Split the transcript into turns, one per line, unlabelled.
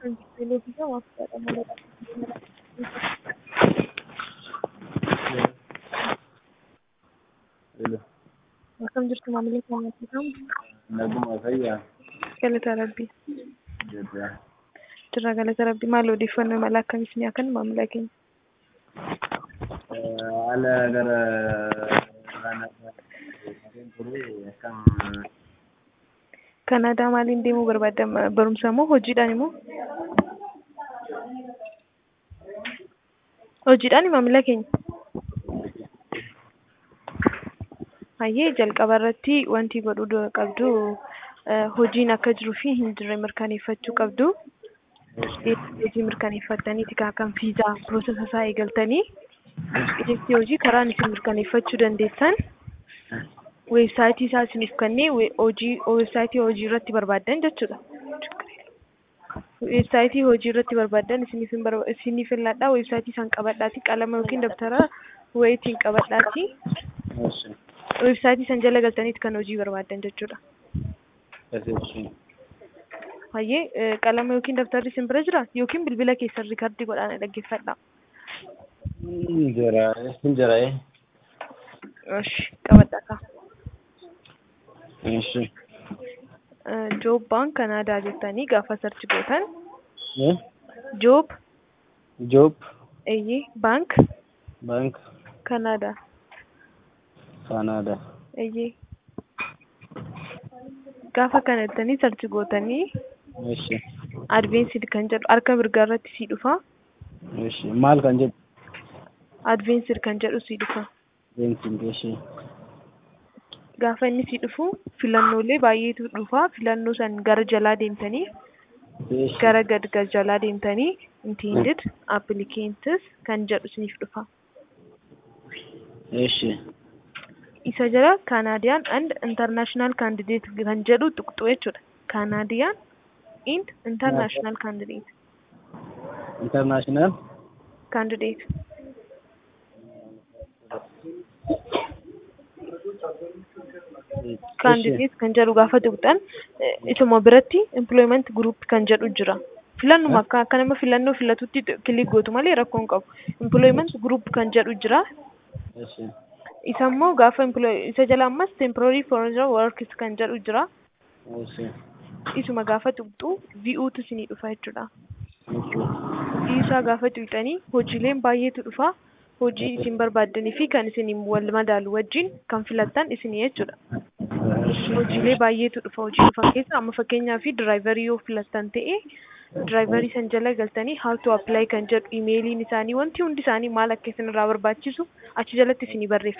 Beeksisa waqtiidha malee
Hello.
akkam jirtu maamilli keenya jedhamu
Naguma fayyaa
galata rabbii
jedha.
jirra galata rabbii maal odeeffannoo mala akkamitti ni akkan maamila keenya
Haala gara kanaan turu akkam
kanaadaa maaliin deemuu barbaadda barumsa moo hojiidhaan immoo hojiidhaan maamila keenya Hayyee jalqaba irratti wanti godhuu qabdu hojiin akka jiruu fi hin jirre mirkaneeffachuu qabdu. Hojii mirkaneeffattaniiti kan viizaa piroosesa isaa eegaltanii eejensi hojii karaan isin mirkaneeffachuu dandeessan weebsaayitii isaa isiniif kennee hojii weebsaayitii hojii irratti barbaaddan jechuudha. Weebsaayitii hojii irratti barbaaddan isiniif isiniif ilaalladha weebsaayitii isaan qabadhaati qalama yookiin dabtara wayitiin qabadhaati. Weebsaayitii san jala galtaniiti kan hojii barbaaddan jechuudha. Hayyee qalama yookiin dabtarri isin bira jira yookiin bilbila keessan riikardii godhaan dhaggeeffadha.
Jira jira.
Ishi qabadha ka.
Ishi.
Joob baan Kanaadaa jettanii gaafa sarchi gootan. Joob.
Joob.
Eeyyee baank.
Baank.
Kanaadaa.
Kanaadaa.
Eeyyee. Gaafa kana jettanii sarchi gootanii
Ishi.
adveensid kan jedhu harka mirgaa irratti sii dhufa.
Ishi. Maal kan jedhu?
Adveensid kan jedhu sii dhufa.
Beensiin ishi.
Gaafa inni sii dhufu filannoolee baay'eetu dhufa. Filannoo san gara jalaa deemtanii gara gad jalaa deemtanii intended applicants kan jedhu isiniif dhufa.
Ishi.
Isa jala Canadian and international candidate kan jedhu tuqxu jechuudha. Canadian and international candidate.
International.
Candidate. Candidate kan jedhu gaafa tuqxan isuma biratti employment group kan jedhu jira. Filannuma akka akka nama filannoo filatutti kilik gootu malee rakkoo hin qabu. Employment group kan jedhu jira.
Ishi.
Isa immoo gaafa isa jala ammas temporary foreign workers kan jedhu jira.
Ishi.
Isuma gaafa tuqxu vi'uutu isinii dhufa jechuudha. Isaa gaafa tuqxanii hojiileen baay'eetu dhufa. Hojii isin barbaaddanii fi kan isin wal madaalu wajjin kan filattan isinii jechuudha. Hojiilee baay'eetu dhufa. Hojii dhufan keessa amma fakkeenyaaf diraayivarii yoo filattan ta'e diraayivarii san jala galtanii how to apply kan jedhu imeeliin isaanii wanti hundi isaanii maal akka isin irraa barbaachisu achi jalatti isinii barreeffama.